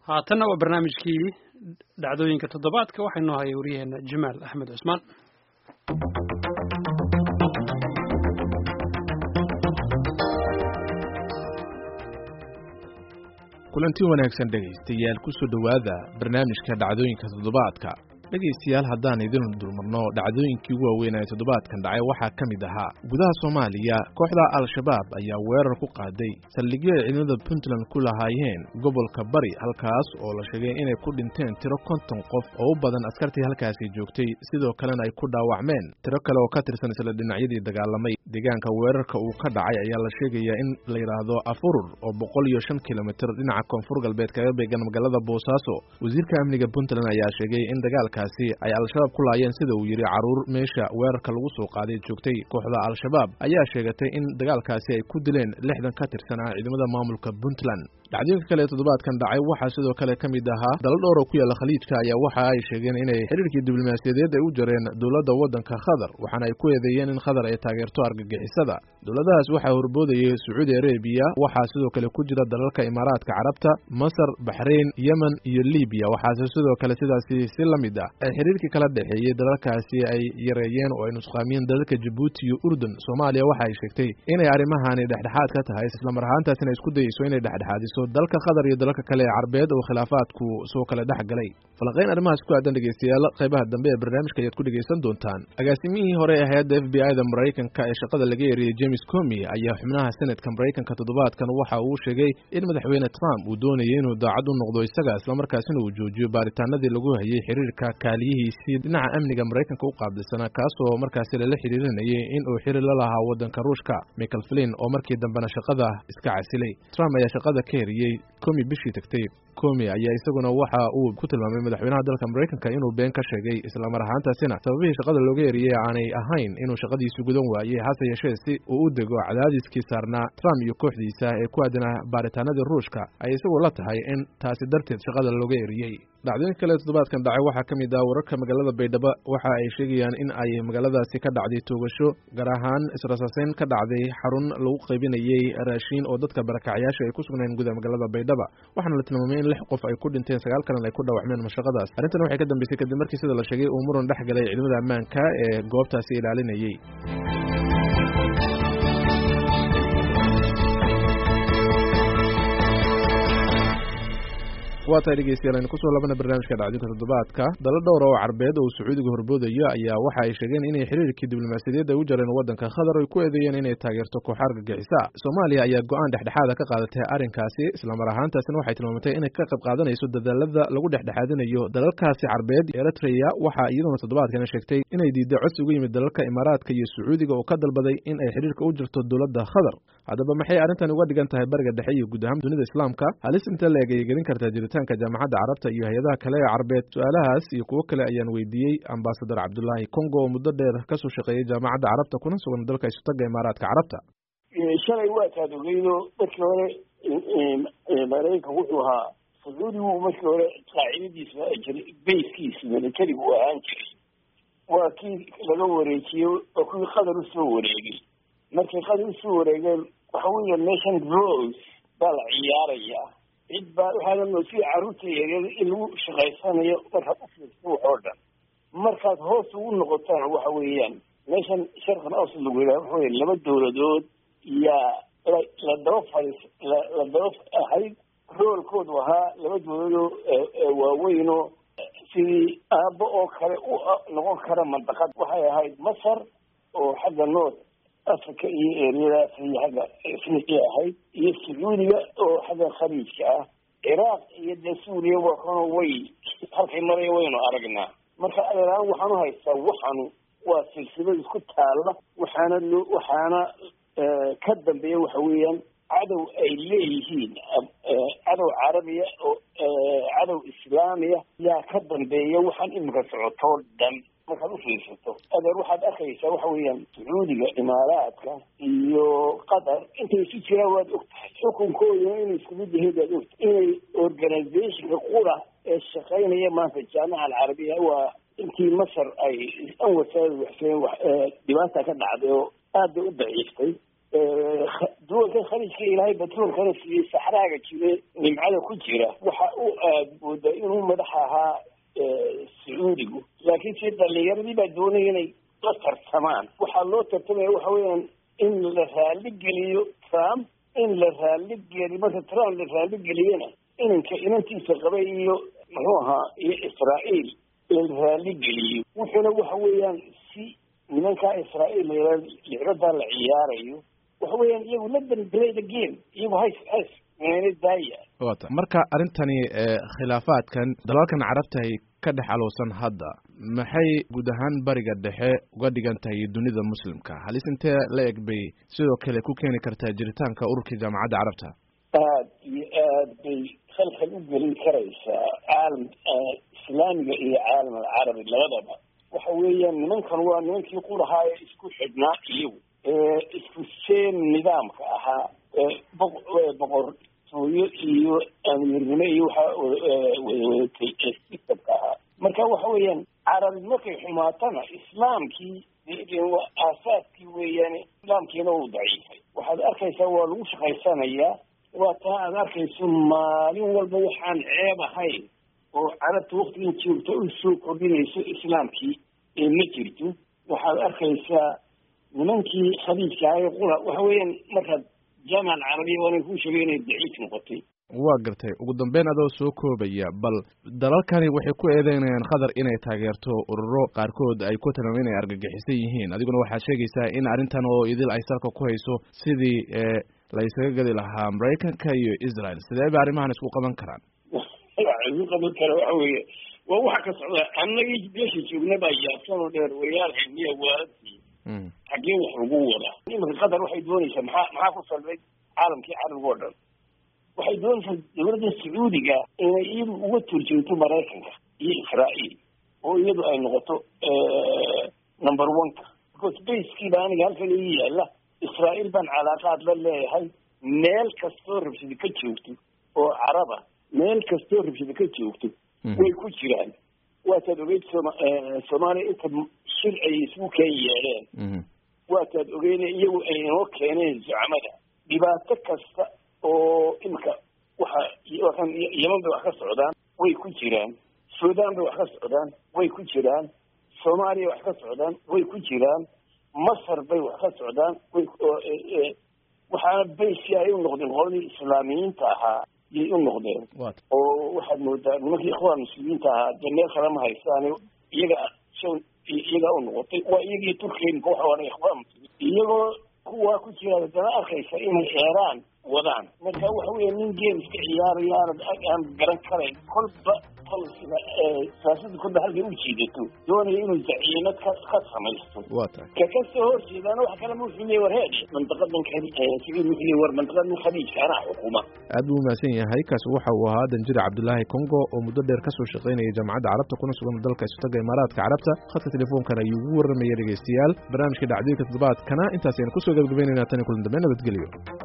haatanna waa barnaamijkii dhacdooyinka toddobaadka waxaa inoo haya waryaheena jamaal axmed cusmaan kulanti wanaagsan dhegaystayaal ku soo dhowaada barnaamijka dhacdooyinka toddobaadka dhegaystayaal haddaan idin dulmarno dhacdooyinkii ugu waaweynaya toddobaadkan dhacay waxaa ka mid ahaa gudaha soomaaliya kooxda al-shabaab ayaa weerar ku qaaday saldhigyo ay ciidamada puntland ku lahaayeen gobolka bari halkaas oo la sheegay inay ku dhinteen tiro konton qof oo u badan askartii halkaasi joogtay sidoo kalena ay ku dhaawacmeen tiro kale oo ka tirsan isla dhinacyadii dagaalamay deegaanka weerarka uu ka dhacay ayaa la sheegayaa in la yidhaahdo afurur oo boqol iyo shan kilomitir dhinaca koonfur galbeed kaga beegan magaalada boosaaso wasiirka amniga puntland ayaa sheegay in dagaalka ay al-shabaab ku laayeen sida uu yidhi carruur meesha weerarka lagu soo qaaday joogtay kooxda al-shabaab ayaa sheegatay in dagaalkaasi ay ku dileen lixdan ka tirsan ah ciidamada maamulka puntland dhacdooyinka kale ee toddobaadkan dhacay waxaa sidoo kale ka mid ahaa dalo dhowr oo ku yaalla khaliijka ayaa waxa ay sheegeen inay xiriirkii diblomaasiyadeed ay u jareen dowladda waddanka khadar waxaana ay ku eedeeyeen in khadar ay taageerto argagixisada dowladahaas waxaa horboodayay sacuudi arabiya waxaa sidoo kale ku jira dalalka imaaraadka carabta masar baxrayn yemen iyo libiya waxaase sidoo kale sidaasi si la mid ah ay xiriirkii kala dhexeeyey dalalkaasi ay yareeyeen oo ay nusqaamiyeen dalalka jabuuti iyo urdun soomaaliya waxa ay sheegtay inay arrimahani dhexdhexaad ka tahay islamar ahaantaasina isku dayeyso inay dhexdhexaadiso dalka qatar iyo dalalka kale ee carbeed oo khilaafaadku soo kala dhex galay falanqayn arrimahaas ku aadan dhegeystayaal qaybaha dambe ee barnaamijka ayaad ku dhegeysan doontaan agaasimihii hore ee hay-adda f b i da maraykanka ee shaqada laga eriyey james comi ayaa xubnaha senatka maraykanka toddobaadkan waxa uu sheegay in madaxweyne trump uu doonayay inuu daacad u noqdo isaga islamarkaasina uu joojiyo baaritaanadii lagu hayay xiriirka kaaliyihiisii dhinaca amniga maraykanka u qaabilsanaa kaasoo markaasi lala xiriirinayay in uu xiri la lahaa waddanka ruushka michael flin oo markii dambena shaqada iska casilay trump ayaa shaqada ka heriyey comi bishii tagtay comi ayaa isaguna waxa uu ku tilmaamay madaxweynaha dalka maraykanka inuu been ka sheegay islamar ahaantaasina sababihii shaqada looga eriyey aanay ahayn inuu shaqadiisu gudan waayey hase yeeshee si uu u dego cadaadiskii saarnaa trump iyo kooxdiisa ee ku aadanaa baaritaanadii ruushka ay isagu la tahay in taasi darteed shaqada looga eriyey dhacdooyinka kale toddobaadkan dhacay waxaa ka mid ah wararka magaalada baydhabo waxa ay sheegayaan in ay magaaladaasi ka dhacday toogasho gaar ahaan israsaaseyn ka dhacday xarun lagu qaybinayey raashiin oo dadka barakacyaasha ay ku sugnayn gudaha magaalada baydhaba waxaana la tilmaamay in lix qof ay ku dhinteen sagaal kalena ay ku dhaawacmeen mashaqadaas arrintan waxay ka dambeysay kadib markii sida la sheegay uu muran dhex galay ciidamada ammaanka ee goobtaasi ilaalinayey waa tahay dhegeystayaal aynu kusoo labana barnaamijka dhacdinka toddobaadka dalo dhowra oo carbeed oo sacuudiga horboodayo ayaa waxa ay sheegeen inay xiriirkii diblomaasiyadeed ay u jareen waddanka khadar ay ku eedeeyeen inay taageerto kooxa argagixisa soomaaliya ayaa go-aan dhexdhexaada ka qaadatay arrinkaasi islamar ahaantaasina waxay tilmaamatay inay ka qayb qaadanayso dadaalada lagu dhexdhexaadinayo dalalkaasi carbeed eritreya waxaa iyaduna toddobaadkana sheegtay inay diiday codsi uga yimid dalalka imaaraadka iyo sacuudiga oo ka dalbaday in ay xiriirka u jirto dowladda khadar haddaba maxay arrintan uga dhigan tahay bariga dhexe iyo guud ahaan dunida islaamka halis inta la eegayay gelin kartaa jiritaanka jaamacadda carabta iyo hay-adaha kale ee carbeed su-aalahaas iyo kuwo kale ayaan weydiiyey ambasadar cabdulaahi congo oo muddo dheer kasoo shaqeeyey jaamacadda carabta kuna sugan dalka isutaga imaaraadka carabta shalay waa taad ogeydo markii hore maraykanka wuxuu ahaa sacuudigu markii hore qaacidadiisa jiray bayskiisa militariga u ahaan jiray waa kii laga wareejiyey oo kuwii qatar usoo wareegay markay qatar usoo wareegeen waxa weya meeshan rose baa la ciyaaraya cid baa waxaana sida carruurta yaryar in lagu shaqaysanayo markaad u fiirsa wax oo dhan markaad hoos ugu noqotaan waxa weeyaan meeshan sharqan awsad lagu yidhaha waxa weya laba dowladood yaa la la daba fadhiis la la daba ahayd roolkoodu ahaa laba dowladoo waaweynoo sidii aabbo oo kale u noqon kara mandaqad waxay ahayd masar oo xagga north africa iyo eryadaas iyo xagga afriqiya ahayd iyo sacuudiga oo xagga khaliijka ah ciraaq iyo dee suuriya waa kano way halkay maraya waynu aragnaa marka adeeraan waxaanu haystaa waxanu waa silsilad isku taalla waxaana loo waxaana ka dambeeya waxa weeyaan cadow ay leeyihiin cadow carabiya oo cadow islaamiya yaa ka dambeeya waxaan imika socotoo dhan markaad u fiirsato adeer waxaad arkaysaa waxa weeyaan sacuudiga imaaraadka iyo qatar intay isu jiraan waad og tahay xukunkooduna inay isku mid yahiin waad ogtahay inay organizationka qura ee shaqaynaya maanta jaamaca alcarabiya waa intii masar ay anwasaada waxseen dhibaata ka dhacday oo aad bay u daciiftay duwankan khaliijka ilaahay batroolkana siiyey saxraaga jire nimcada ku jira waxa u aad mooda inuu madax ahaa sacuudigu laakiin si dhalinyaradii baa doonaya inay la tartamaan waxaa loo tartamaya waxa weeyaan in la raali geliyo trump in la raali geliyo marka trump la raali geliyana inanka inantiisa qaba iyo muxuu ahaa iyo israa'iil la raali geliyo wuxuuna waxa weeyaan si nimankaa israa'iil la licbadaa la ciyaarayo waxa weeyaan iyagu la play the game iyagu hays hays meena daaya wata marka arrintani khilaafaadkan dalalkan carabta ay ka dhex alowsan hadda maxay guud ahaan bariga dhexe uga dhigan tahay dunida muslimka halis intee la eg bay sidoo kale ku keeni kartaa jiritaanka ururkii jaamacadda carabta aad iyo aad bay khalkhal u gelin karaysaa caalam islaamiga iyo caalam alcarabi labadaba waxa weeyaan nimankan waa nimankii ku lahaa ee isku xidhnaa iyagu isku seen nidaamka ahaa boqortooyo iyo amiirnimo iyo waxaa wadawadatay ee sistamka ahaa marka waxa weeyaan carabi markay xumaatana islaamkii aasaaskii weeyaan islaamkiina uu daciifay waxaad arkaysaa waa lagu shaqaysanayaa waa taa aad arkayso maalin walba waxaan ceeb ahayn oo carabta waktigan joogta u soo kordhinayso islaamkii ee ma jirto waxaad arkaysaa nimankii khaliijka ahay qura waxa weeyaan markaad jaamac alcarabiya waana kuu sheegay inay daciif noqotay waa gartay ugu dambeyn adoo soo koobaya bal dalalkani waxay ku eedeynayaan qatar inay taageerto ururo qaarkood ay ku tilmaameen inay argagixisan yihiin adiguna waxaad sheegaysaa in arrintan oo idil ay salka ku hayso sidii la isaga gadi lahaa maraykanka iyo israel sidee ba arrimahan isku qaban karaan isku qaban kara waxa weeye waa waxa ka socda annagii meesha joogna baa yaabsan oo dheer wariyaal xilmiya waaladii xaggee wax lagu wadaa iminka qatar waxay doonaysaa maxaa maxaa ku salbay caalamkii carabiga oo dhan waxay doonaysaa dawladda sacuudiga inay iyadu uga turjoogto maraykanka iyo israa'iil oo iyadu ay noqoto number one-ka because baskiiba aniga halkan ii yaala israa'iil baan calaaqaad la leeyahay meel kastoo rabshada ka joogto oo caraba meel kastoo rabshada ka joogto way ku jiraan waataad ogeyd soma soomaaliya inta shir ay isugu keen yeedheen waataad ogeyne iyagu ay inoo keeneen zucmada dhibaato kasta oo imika waxa wakan yeman bay wax ka socdaan way ku jiraan suudaan bay wax ka socdaan way ku jiraan soomaaliya wax ka socdaan way ku jiraan masar bay wax ka socdaan way waxaana baysi ay u noqdeen qoladii islaamiyiinta ahaa yay u noqdeen oo waxaad moodaa nimankii ikhwaan muslimiinta ahaa dee meel kale ma haystaan iyaga iyagaa u noqotay waa iyagii turkiya imika waxa odhan ikhwaan muslimiin iyagoo kuwaa ku jira haddana arkaysa inay eeraan wadaan marka waxa weeye nin game iska ciyaaraya aanad aan garan karayn kolba kolsiga siyaasada kolba halkay u jiidato doonaya inuu zaciimad ka ka samaysto waa tahay ka kasoo horjeedaana wax kale ma wuxuu leeyahy war heede mandaqadan sacuud wuxuu leeyahy war mandaqadan khaliijka anaa xukuma aad buu umahadsan yahay kaasi waxa uu ahaa danjire cabdulaahi congo oo muddo dheer kasoo shaqaynaya jaamacadda carabta kuna sugan dalka isutaga imaaraadka carabta khadka telefoonkan ayuu ugu warramaya dhegeystayaal barnaamijka dhacdooyinka toddobaadkana intaas ayaan kusoo gabagabaynaynaa tan iyo kulan dambe nabadgelyo